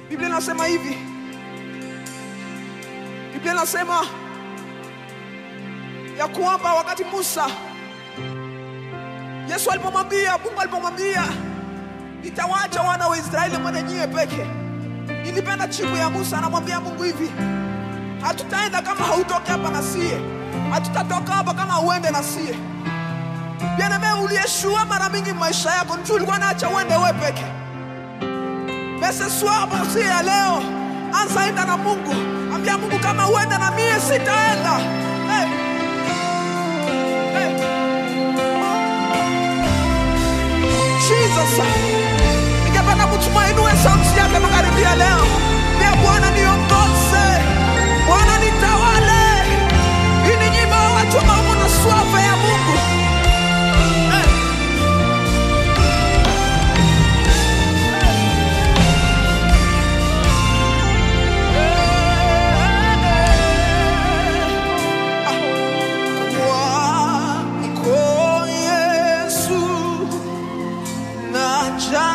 Biblia inasema hivi, Biblia inasema ya kwamba wakati Musa, Yesu alipomwambia, Mungu alipomwambia nitawacha wana wa Israeli mwende nyie peke, nilipenda chibu ya Musa, anamwambia Mungu hivi, hatutaenda kama hautoke hapa na sie, hatutatoka hapa kama uende na sie. Bien-aimé, uliyeshua mara mingi maisha yako, mtu ulikuwa naacha uende we peke. Mais ce soir, basi ya leo, anza enda na Mungu, ambia Mungu kama uende na mie sitaenda. Hey. Hey. Jesus. Ningependa mtu ainue sauti yake magharibi ya leo. Pia Bwana niongoze. Bwana nitawale. Hii ni nyimbo ya watu ambao wana swafa ya Mungu. Eh. Kwako Yesu naja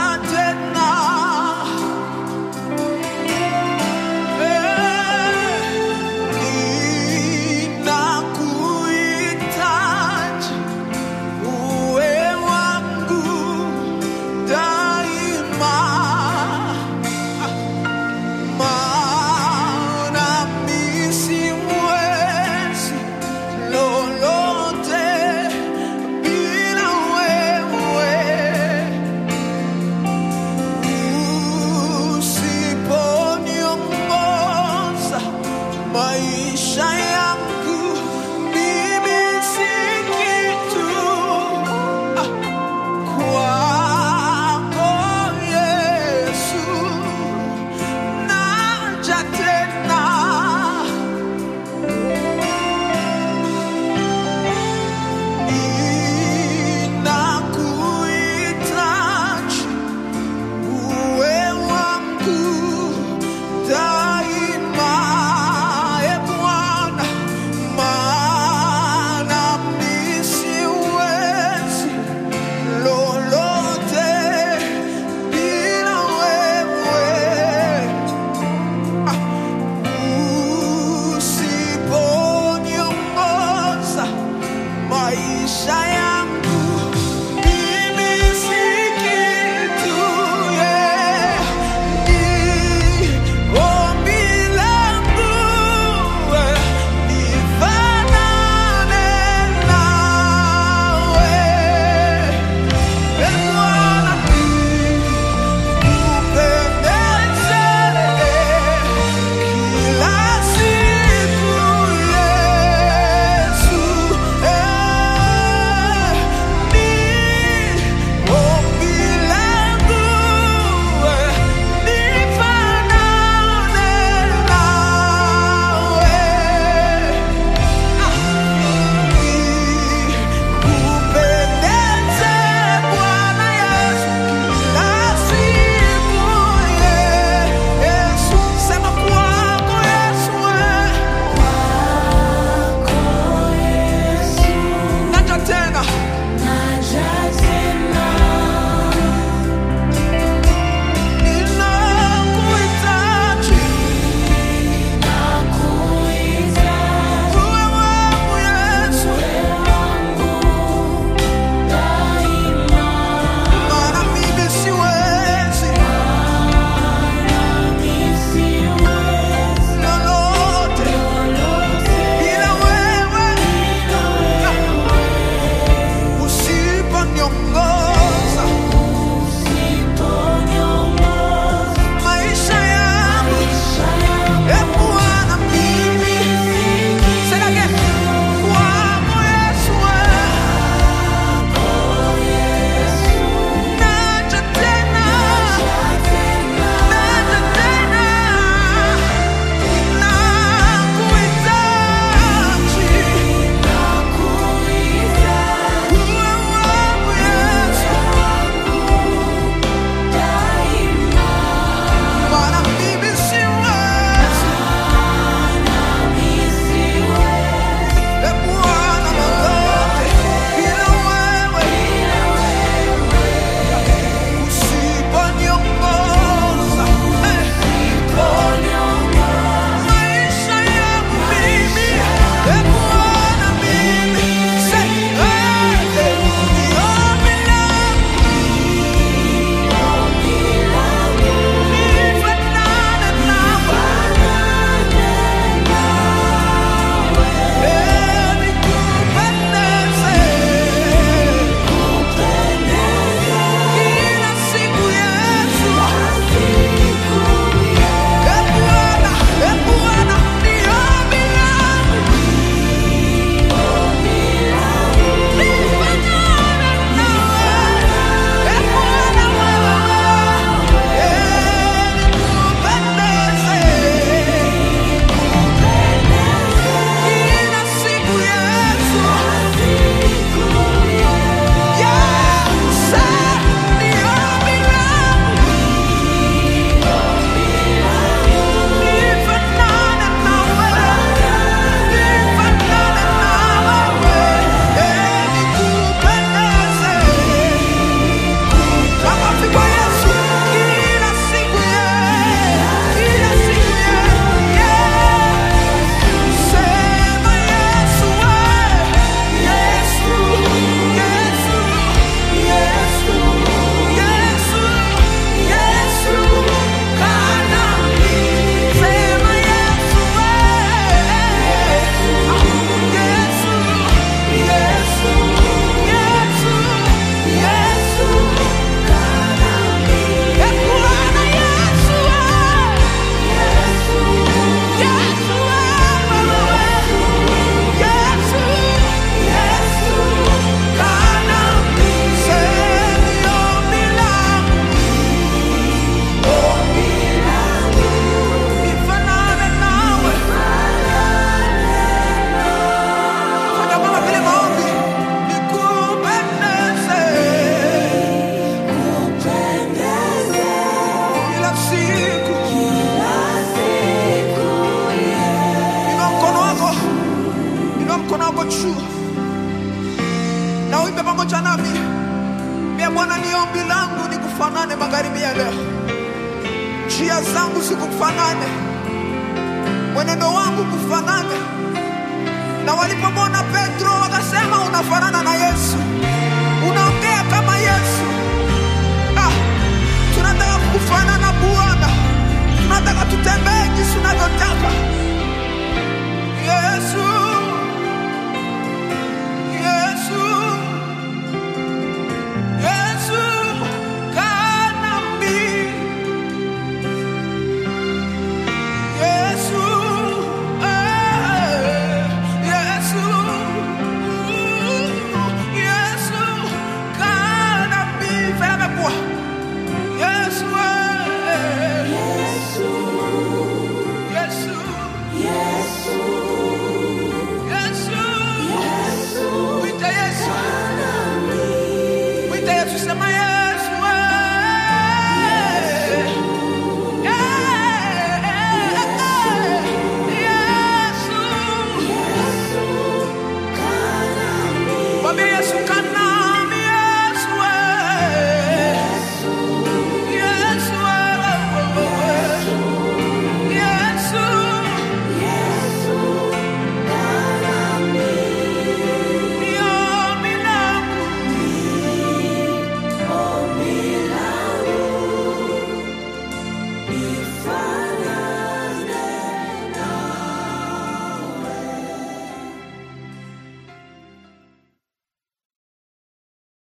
karibia leo, njia zangu zikufanane, mwenendo wangu kufanane. Na walipomwona Petro wakasema, unafanana na Yesu, unaongea kama Yesu. Ah, tunataka kufanana Bwana, tunataka tutembee jinsi unavyotaka Yesu.